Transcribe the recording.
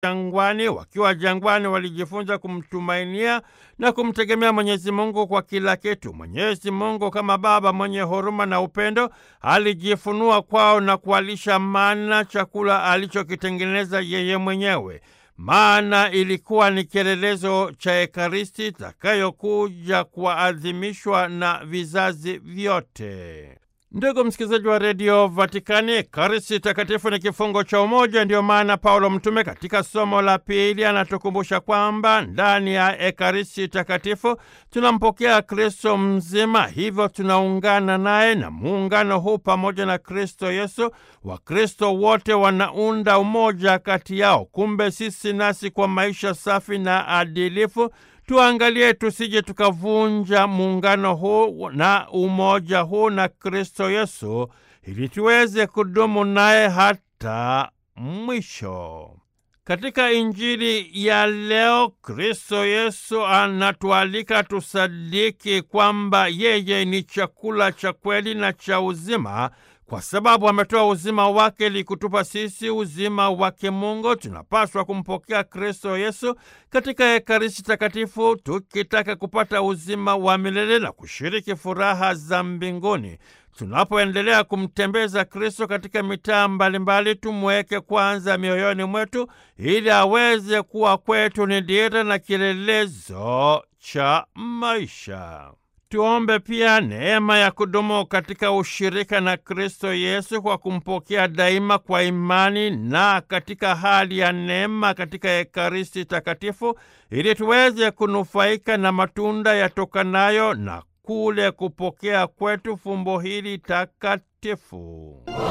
jangwani. Wakiwa jangwani, walijifunza kumtumainia na kumtegemea Mwenyezi Mungu kwa kila kitu. Mwenyezi Mungu kama Baba mwenye huruma na upendo alijifunua kwao na kuwalisha mana, chakula alichokitengeneza yeye mwenyewe. Maana ilikuwa ni kielelezo cha Ekaristi itakayokuja kuadhimishwa na vizazi vyote. Ndugu msikilizaji wa redio Vatikani, Ekaristi Takatifu ni kifungo cha umoja. Ndiyo maana Paulo Mtume katika somo la pili anatukumbusha kwamba ndani ya Ekaristi Takatifu tunampokea Kristo mzima, hivyo tunaungana naye, na muungano huu pamoja na Kristo Yesu, Wakristo wote wanaunda umoja kati yao. Kumbe sisi nasi kwa maisha safi na adilifu tuangalie tusije tukavunja muungano huu na umoja huu na Kristo Yesu ili tuweze kudumu naye hata mwisho. Katika Injili ya leo, Kristo Yesu anatualika tusadiki kwamba yeye ni chakula cha kweli na cha uzima kwa sababu ametoa uzima wake ili kutupa sisi uzima wake Mungu. Tunapaswa kumpokea Kristo Yesu katika Ekaristi Takatifu tukitaka kupata uzima wa milele na kushiriki furaha za mbinguni. Tunapoendelea kumtembeza Kristo katika mitaa mbalimbali, tumweke kwanza mioyoni mwetu ili aweze kuwa kwetu ni dira na kielelezo cha maisha. Tuombe pia neema ya kudumu katika ushirika na Kristo Yesu kwa kumpokea daima kwa imani na katika hali ya neema katika Ekaristi Takatifu ili tuweze kunufaika na matunda yatokanayo na kule kupokea kwetu fumbo hili takatifu.